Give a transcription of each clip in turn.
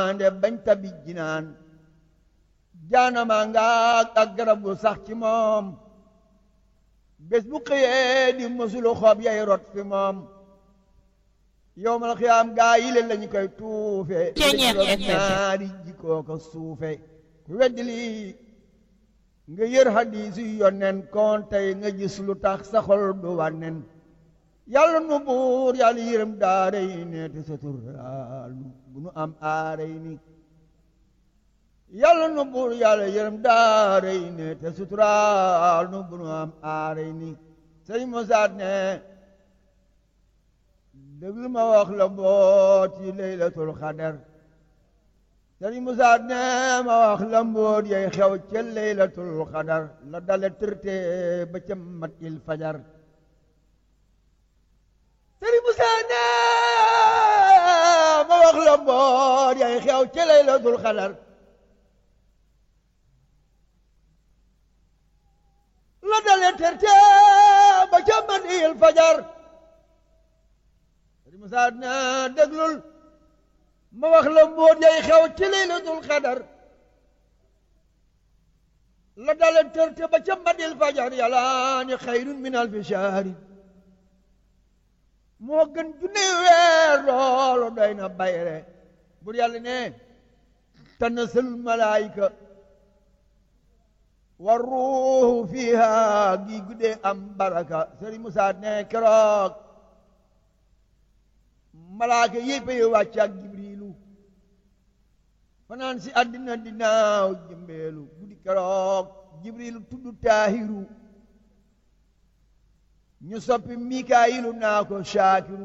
ande bañ tabi jinaan jaanama nga ak garab gu sax ci moom bés bu xëyee di mësulu xob yay rot fi moom yowmal xiyaam gaa yi leen lañu koy tuufe ñaari jikkoo ko suufe ku weddi lii nga yër hadiis yu yonnen kon tey nga gis lu tax sa xol du wànnen yàlla nu buur yàlla yërëm daare yi ne te saturaal nu bu nu am aare yi ni yàlla nu buur yàlla yërëm daare yi ne te suturaal nu bu nu am aare yi ni sëñ Musaa ne déglu ma wax la mboot yi laylatul xadar sëñ Musaa ne ma wax la mboot yay xew ca laylatul xadar la dale tërte ba ca mat il fajar sëriñ Musaa ne ma wax la mboot yay xew ca laylatul xadar la dale terte ba ca mat il fajar sëriñ Musaa ne déglul ma wax la mboot yay xew ci laylatul xadar la dale terte ba ca mat il fajar yàlla ni xayrun min alfi shahri moo gën junne weer loolu doy na bayre bur yàlla ne tanazzalul malaayika wa ruuhu fiha gi guddee am baraka Sëriñ Musaa ne keroog malaaka yépp yi wàcc ak Jibriilu fanaan si àddina dinaaw jëmbeelu guddi keroog Jibriilu tudd Taahiru ñu soppi mikaayilu naa ko shaakiru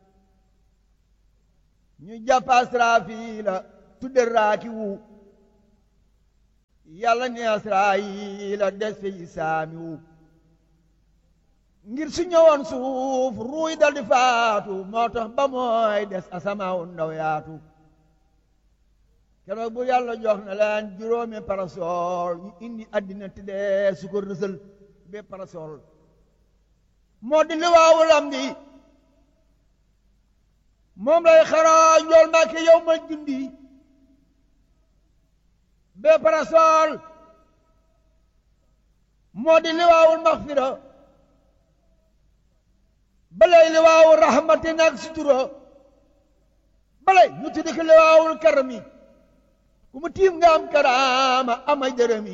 ñu jàpp asraafiila tudde raakiwu yàlla ne asraayila des fi saamiwu ngir su ñëwoon suuf ruuy dal di faatu moo tax ba mooy des asamaawu ndaw yaatu keroog bu yàlla jox na leen juróomi parasol ñu indi àddina tëddee su ko rësal be parasol moo di liwaawu lamdi moom lay xaraa njool Mbàkke yow ma jundi bee parasol moo di liwaawul maxfira balay liwaawu rahmati nag sutura balay ñu tuddi ko liwaawul karami ku mu tiim nga am karaama amay dërëmi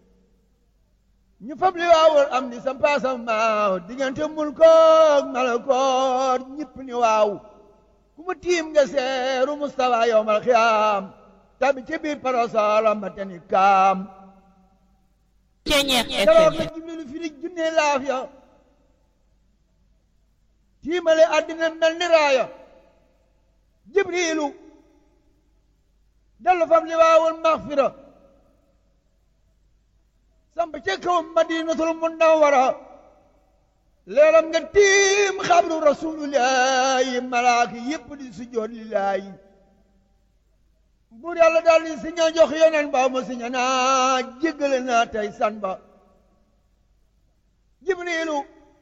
ñu fab li waawul am ni sam paasam maaw diggante mulkoog malakoor ñëpp ni waaw ku mu tiim nga seeru mustawa yowmal xiyaam tabi ci biir parasolam ba teni kaam keroog la jibrilu firi junne laaf ya tiimale àddina mel ni raaya jibrilu dellu fab li waawul maxfira samp ca kaw madinatul munawwara leeram nga tiim xabru rasulillahi malaaka yépp di sujjoot lillahi buur yàlla daal di siña jox yeneen ba mu siña naa jéggale naa tey san ba jibrilu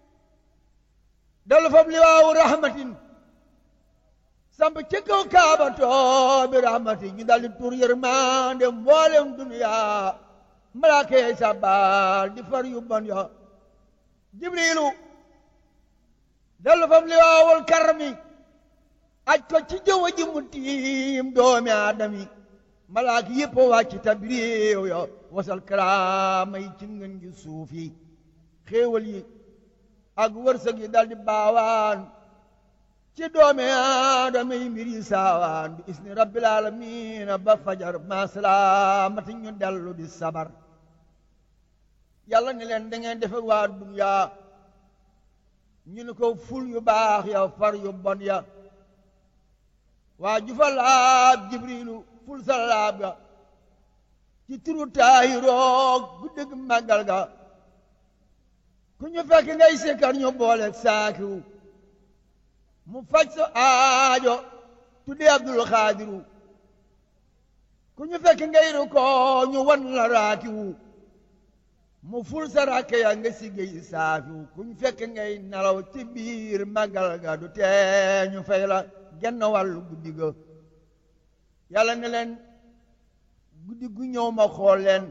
dalu fab liwaawu rahmatin samp ca kaw kaabatoo bi rahmatin ñu daal di tur yërmande mboolem duniyaa malaaka yey sabbaal di far yu bon yo jibrilu dellu fam li waawul karmi aj ko ci jëwa ji mu tiim doomi aadami malaaka yépp wàcc tabriiw yo wasal karaama yi ci ngën gi suuf yi xéewal yi ak wërsëg yi dal di baawaan ci doomi aadama yi mbir yi saawaan bi isni rabbil aalamiina ba fajar ma salaamati ñu dellu di sabar yàlla ni leen da ngeen defe waa duniyaa ñu ni ko ful yu baax ya far yu bon ya waa jufa laab jibrilu ful sa laab ga ci turu taahiroog guddig màggal ga ku ñu fekk ngay sikkar ñu booleeg saakiru mu faj sa aajo tudde abdul xaadiru ku ñu fekk ngay ru ko ñu wan la raakiwu mu ful sa rakke ya nga siggéey saafiwu ku ñu fekk ngay nelaw ci biir màggal ga du tee ñu fay la genn wàllu guddi ga yàlla ne leen guddi gu ñëw ma xool leen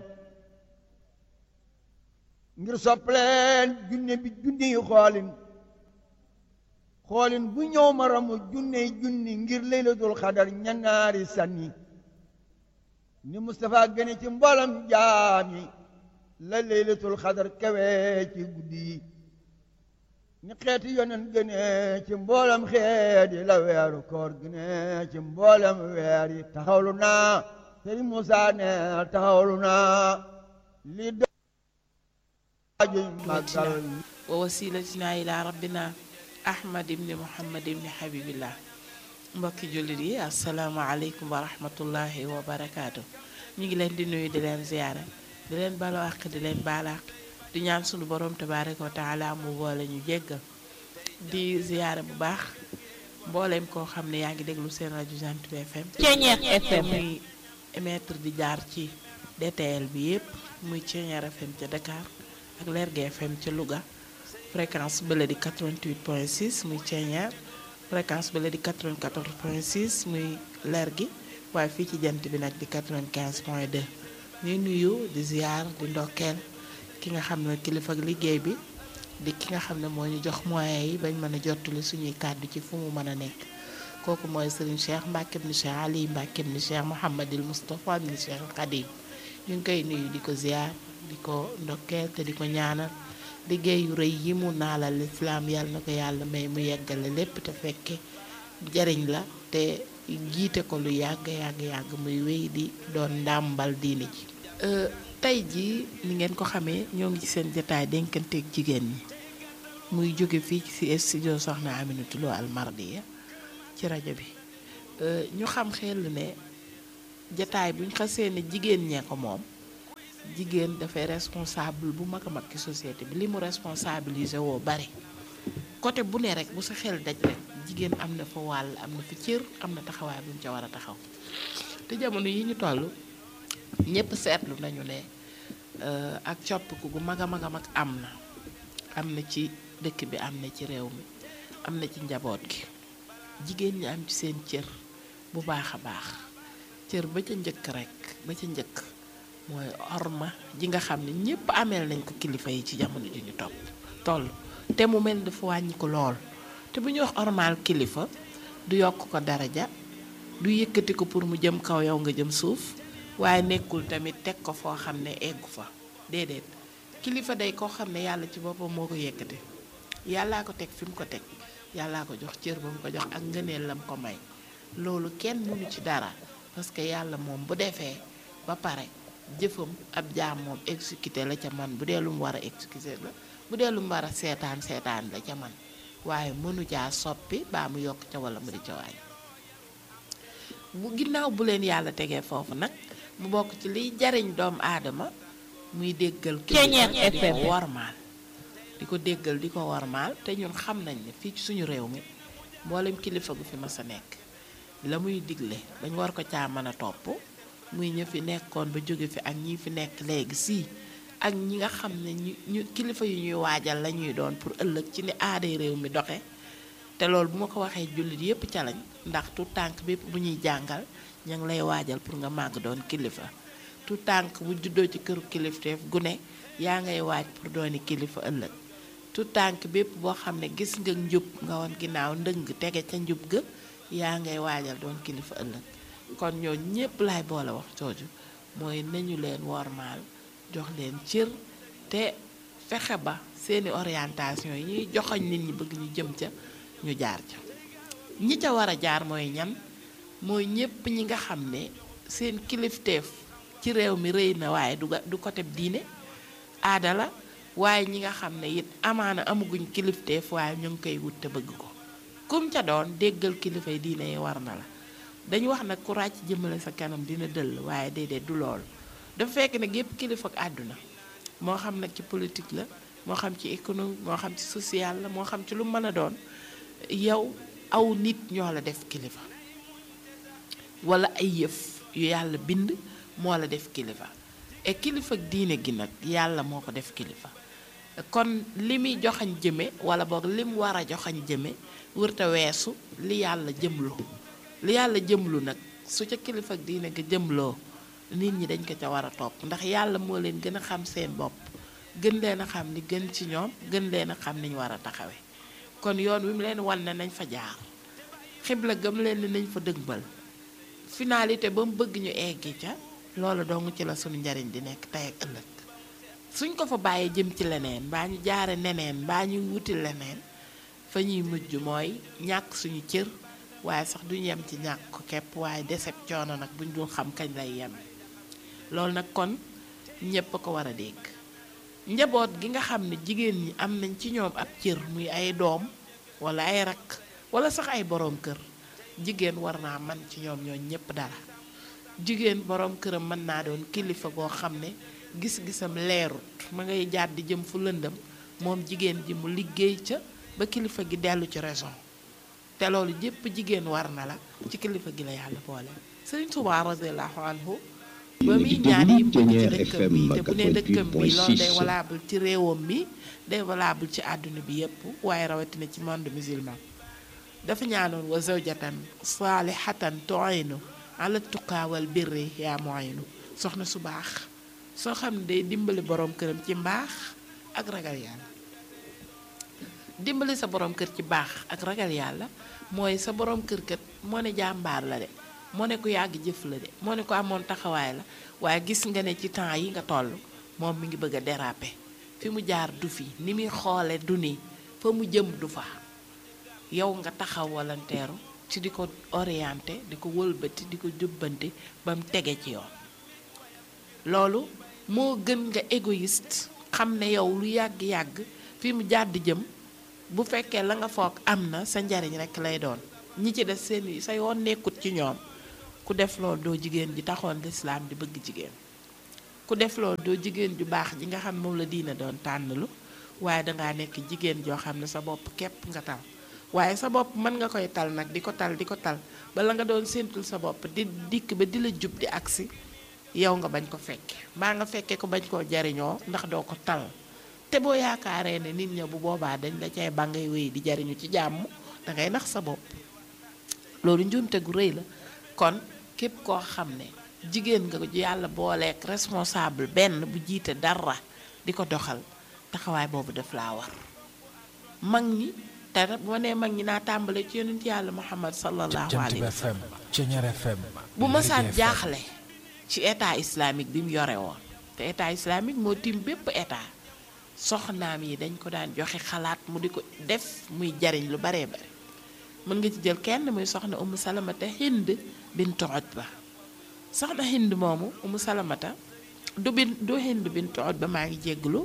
ngir sopp leen junne bi junni yi xoolin xoolin bu ñëw ma ramu junne junni ngir laylatul xadar ñanaari sanni ni Moustapha gëne ci mboolem jaami la laylatul xadar kawe ci guddi yi ni xeeti yonen gëne ci mboolem xeet yi la weeru koor gëne ci mboolem weer yi taxawlu naa Sëriñ Musaa ne taxawlu naa li daajuy màggal wa wasilatina ila rabbina ahmad ibni muhammad ibni habibillah mbokki jullit yi asalaamaaleykum wa rahmatullahi wa barakaatu ñu ngi leen di nuyu di leen ziyaara di leen balo àq di leen baalaax di ñaan sunu borom tabaraka wa taala mu boole ñu jéggal di ziyaara bu baax mbooleem koo xam ne yaa ngi déglu seen rajo Jant bi FM Ceeñeer FM muy émettre di jaar ci DTL bi yépp muy Ceeñeer FM ca Dakar ak Lergui FM ca Louga fréquence bële di 88.6 muy Ceeñeer fréquence bële di 94.6 muy Lergui waaye fii ci jant bi nag di 95.2 ñuy nuyu di ziar di ndokkeel ki nga xam ne kilifa ak liggéey bi di ki nga xam ne moo ñu jox moyens yi bañ mën a jottali suñuy kàddu ci fu mu mën a nekk kooku mooy Serigne Cheikh Mbacke ibn Cheikh Ali Mbacke ibn Cheikh Mouhamadil Moustapha ibn Cheikh Khadim ñu ngi koy nuyu di ko ziar di ko ndokkeel te di ko ñaanal liggéey yu rëy yi mu naalal lislaam yàlla na ko yàlla may mu yeggale lépp te fekke jariñ la te jiite ko lu yàgg yàgg yàgg muy wéy di doon ndàmbal diine ji tey jii ni ngeen ko xamee ñoo ngi ci seen jataay dénkanteeg jigéen ñi muy jóge fii ci studio Soxna Aminatu Lo Al Mardiya ci rajo bi ñu xam xel ne jataay buñ xasee ne jigéen ñee ko moom jigéen dafay responsable bu mag a mag ci société bi li mu responsabilisé woo bari côté bu ne rek bu sa xel daj rek jigéen am na fa wàll am na fa cër am na taxawaay bu mu ca war a taxaw te jamono yi ñu toll ñëpp seetlu nañu ne ak coppiku gu mag a mag a mag am na am na ci dëkk bi am na ci réew mi am na ci njaboot gi jigéen ñi am ci seen cër bu baax a baax cër ba ca njëkk rek ba ca njëkk mooy orma ji nga xam ne ñëpp ameel nañ ko kilifa yi ci jamono ji ñu topp toll te mu mel dafa wàññi ko lool te bu ñuy wax ormaal kilifa du yokk ko daraja du yëkkati ko pour mu jëm kaw yow nga jëm suuf waaye nekkul tamit teg ko foo xam ne eggu fa déedéet kilifa day koo xam ne yàlla ci boppam moo ko yëkkati yàllaa ko teg fi mu ko teg yàllaa ko jox cër ba mu ko jox ak ngëneel lam ko may loolu kenn mënu ci dara parce que yàlla moom bu defee ba pare jëfam ab jaam moom exécuté la ca man bu dee lu mu war a exécuté la bu dee lu mu war a seetaan seetaan la ca man waaye mënu caa soppi baa mu yokk ca wala mu di ca waay bu ginnaaw bu leen yàlla tegee foofu nag mu bokk ci liy jariñ doomu aadama muy déggal Ceeñeer kilifa di FM. ko wormaal di ko déggal di ko wormaal te ñun xam nañ ne fii ci suñu réew mi mboolem kilifa gu fi mas a nekk la muy digle dañ war ko caa mën a topp muy ñi fi nekkoon ba jóge fi ak ñi fi nekk léegi sii ak ñi nga xam ne ñu ñu kilifa yu ñuy waajal la ñuy doon pour ëllëg ci ni aaday réew mi doxe te loolu bu ma ko waxee jullit yépp ca lañ ndax tout tànk bépp bu ñuy jàngal ña ngi lay waajal pour nga màgg doon kilifa tout tànk bu juddoo ci këru kilifteef gune yaa ngay waaj pour dooni kilifa ëllëg tout tànk bépp boo xam ne gis nga njub nga woon ginnaaw ndëng tege ca njub ga yaa ngay waajal doon kilifa ëllëg kon ñoo ñépp laay boole wax jooju mooy nañu leen wormaal jox leen cër te fexe ba seeni orientation yi ñuy joxoñ nit ñi bëgg ñu jëm ca ñu jaar ca ñi ca war a jaar mooy ñan mooy ñépp ñi nga xam ne seen kilifteef ci réew mi rëy na waaye du ga- du côté diine aada la waaye ñi nga xam ne it amaana amaguñ kilifteef waaye ñu ngi koy wut te bëgg ko kum ca doon déggal kilifay diine yi war na la dañu wax nag ku ràcc jëmale sa kanam dina dëll waaye déedéet du loolu dafa fekk ne gépp kilifa ak àdduna moo xam nag ci politique la moo xam ci économie moo xam ci social la moo xam ci lu mën a doon yow aw nit ñoo la def kilifa wala ay yëf yu yàlla bind moo la def kilifa et kilifa ak diine gi nag yàlla moo ko def kilifa kon li muy joxañ jëme wala boog li mu war a joxañ jëme wërta weesu li yàlla jëmlu li yàlla jëmlu nag su ca kilifa diine ga jëmloo nit ñi dañ ko ca war a topp ndax yàlla moo leen gën a xam seen bopp gën leen a xam ni gën ci ñoom gën leen a xam ni ñu war a taxawe kon yoon wi mu leen wan ne nañ fa jaar xibla gëm leen ni nañ fa dëgbal finalité ba mu bëgg ñu eggi ca loolu dong ci la suñu njariñ di nekk tey ak ëllëg suñ ko fa bàyyee jëm ci leneen mbaa ñu jaare neneen mbaa ñu wuti leneen fa ñuy mujj mooy ñàkk suñu cër waaye sax duñu yem ci ñàkk ko képp waaye deseb coono nag buñ dul xam kañ lay yem loolu nag kon ñépp a ko war a dégg njaboot gi nga xam ne jigéen ñi am nañ ci ñoom ab cër muy ay doom wala ay rakk wala sax ay boroom kër jigéen war naa man ci ñoom ñooñ ñépp dara jigéen boroom këram mën naa doon kilifa goo xam ne gis-gisam leerut ma ngay jàdd di jëm fu lëndëm moom jigéen ji mu liggéey ca ba kilifa gi dellu ci raison te loolu jépp jigéen war na la ci kilifa gi la yàlla boole Sëriñ Tuubaa radiyallaahu anhu ba muy ñaan yi mu ci dëkkam bi te bu ne dëkkam bi loolu day valable ci réewam mi day valable ci àdduna bi yépp waaye rawatina ci monde musulman dafa ñaanoon wa zawjatan saalihatan tu'inu ala tuqaa wal birri yaa mu'inu soxna su baax soo xam ne day dimbali boroom këram ci mbaax ak ragal yàlla dimbali sa boroom kër ci baax ak ragal yàlla mooy sa boroom kër kat moo ne jàmbaar la de moo ne ku yàgg jëf la de moo ne ko amoon taxawaay la waaye gis nga ne ci temps yi nga toll moom mi ngi bëgg a déraper fi mu jaar du fi ni muy xoole du ni fa mu jëm du fa yow nga taxaw walanteeru ci di ko orienté di ko wëlbati di ko jubbanti ba mu tege ci yoon loolu moo gën nga égoïste xam ne yow lu yàgg-yàgg fi mu jàdd jëm bu fekkee la nga foog am na sa njariñ rekk lay doon ñi ci des seen sa yoon nekkut ci ñoom ku def loolu doo jigéen ji taxoon lislaam di bëgg jigéen ku def loolu doo jigéen ju baax ji nga xam moom la diina doon tànnalu waaye dangaa nekk jigéen joo xam ne sa bopp képp nga tal waaye sa bopp mën nga koy tal nag di ko tal di ko tal bala nga doon séentul sa bopp di dikk ba di la jub di agsi yow nga bañ ko fekke mbaa nga fekke ko bañ koo jariñoo ndax doo ko tal te boo yaakaaree ne nit ña bu boobaa dañ la cay ba ngay wéy di jariñu ci jàmm dangay nax sa bopp loolu njuumte gu rëy la kon képp koo xam ne jigéen nga yàlla booleek responsable benn bu jiite dara di ko doxal taxawaay boobu daf laa war mag ñi te bu ma nee mag ñi naa tàmbale ci yonent yàlla muhammad sallallahu alayhi wa sallam bu masaan jaaxle ci état islamique bi mu yore woon te état islamique moo tiim bépp état soxnaam yi dañ ko daan joxe xalaat mu di ko def muy jariñ lu baree bari mën nga ci jël kenn muy soxna umu salamata hind bintu utba soxna hind moomu umu salamata du bin du hind bintu utba maa ngi jégglu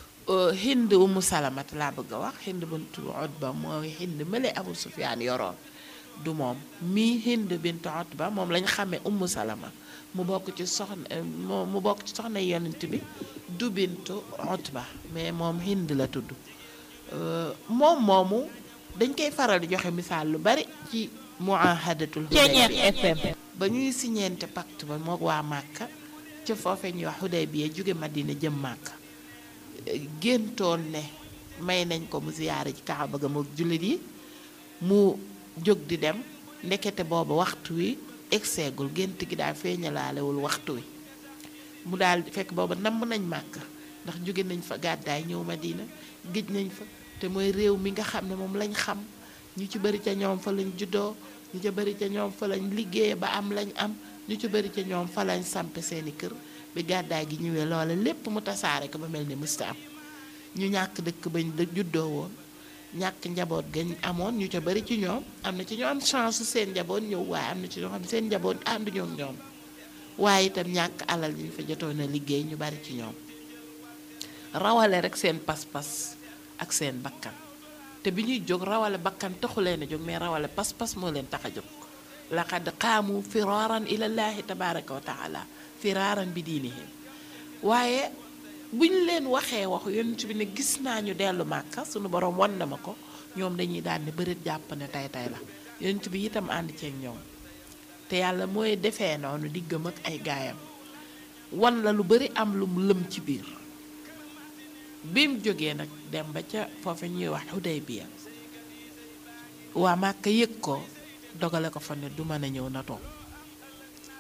hind umu salamata laa bëgg a wax hind bintu utba mooy hind mële abu sufyaan yoroon du moom mii hind bintu utba moom lañ xamee umu salama mu bokk ci soxna mu bokk ci soxna yonent bi du bintu utba mais moom hind la tudd moom moomu dañ koy faral di joxe misaal lu bari ci muahadatul Hudaybiya FM ba ñuy siñeente pacte ba moog waa Màkka ca foofe ñuy wax Hudaybiya jóge Madina jëm Màkka géntoon ne may nañ ko mu ziyaare ci Kaaba ga moog jullit yi mu jóg di dem ndekete booba waxtu wi egseegul gént gi daal feeñalaalewul waxtu wi mu daal fekk booba namm nañ Màkka ndax jóge nañ fa gàddaay ñëw Madina géej nañ fa te mooy réew mi nga xam ne moom lañ xam ñu ci bari ca ñoom fa lañ juddoo ñu ci bari ca ñoom fa lañ liggéeye ba am lañ am ñu ci bari ca ñoom fa lañ sampe seeni kër bi gàddaay gi ñëwee loola lépp mu tasaare ko ba mel ni mësta am ñu ñàkk dëkk bañ juddoo woon ñàkk njaboot gañ amoon ñu ca bari ci ñoom am na ci ñoo am chance seen njaboot ñëw waaye am na ci ñoo xam seen njaboot ànduñoo ak ñoom waaye itam ñàkk alal yi ñu fa jotoon a liggéey ñu bari ci ñoom rawale rek seen pas-pas ak seen bakkan te bi ñuy jóg rawale bakkan taxu leen a jóg mais rawale pas-pas moo leen tax a jóg laqad qaamu firaaran ilallaahi tabaraka wa taala firaaran bi diinihim waaye bu ñu leen waxee waxu yonent bi ne gis naa ñu dellu màkka sunu borom wan na ma ko ñoom dañuy daan ne bëreet jàpp ne tey tey la yonent bi itam ànd ceeg ñoom te yàlla mooy defee noonu diggam ak ay gaayam wan la lu bari am lu mu lëm ci biir bi mu jógee nag dem ba ca foofe ñuy wax Hudaybiya waa Màkka yëg ko dogale ko fa ne du mën a ñëw na toog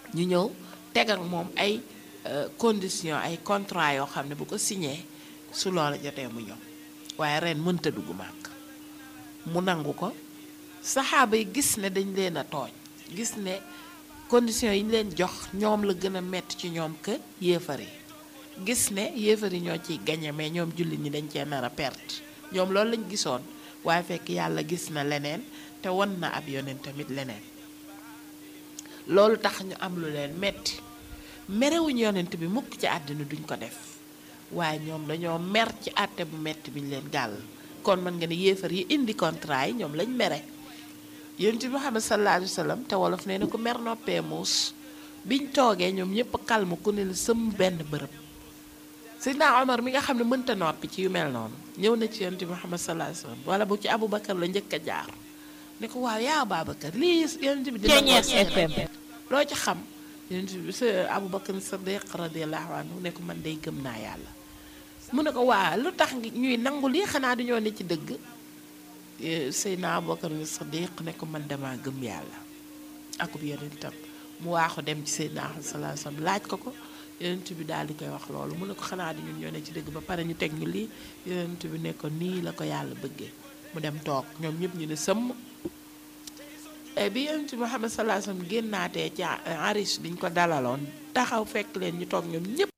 ñu ñëw teg ak moom ay conditions ay contrat yoo xam ne bu ko signé su loola jotee mu ñëw waaye ren mënta dugg màkk mu nangu ko saxaaba yi gis ne dañ leen a tooñ gis ne conditions yi ñu leen jox ñoom la gën a metti ci ñoom que yéefar yi gis ne yéefar yi ñoo ciy gañe mais ñoom jullit ñi dañ cee nar a perte ñoom loolu lañ gisoon waaye fekk yàlla gis na leneen te won na ab yonent tamit leneen loolu tax ñu am lu leen metti merewuñ yonent bi mukk ci àddina duñ ko def waaye ñoom dañoo mer ci àtte bu metti biñ leen gàll kon mën nga ne yéefar yi indi contrat yi ñoom lañ mere yonent bi Muhammad sallallahu alayhi wa sallam te wolof nee na ko mer noppee muus biñ toogee ñoom ñëpp kalmu ku ne la sëm benn bërëb Seydina Omar mi nga xam ne mënta noppi ci yu mel noonu ñëw na ci yonent bi Muhammad sallallahu alayhi wa sallam wala bu ci Aboubacar la njëkk a jaar ne ko waaw yaa Babacar lii yonent bi dina ko FM loo ci xam yonent bi sa Aboubacar Sadiq radiyallahu anhu ne ko man day gëm naa yàlla mu ne ko waa lu tax ñuy nangu lii xanaa dañoo ne ci dëgg Seydina Aboubacar Sadiq ne ko man dama gëm yàlla akub yonentam mu waaxu dem ci Seydina Ahmad sallallahu alayhi wasallam laaj ko ko yonent bi daal di koy wax loolu mu ne ko xanaa di ñun ñoo ne ci dëgg ba pare ñu teg ñu lii yonent bi ne ko nii la ko yàlla bëggee mu dem toog ñoom ñëpp ñu ne sëmm bi yonent bi Muhammad sallallahu alayhi wasallam génnaatee ci arish biñ ko dalaloon taxaw fekk leen ñu toog ñoom ñëpp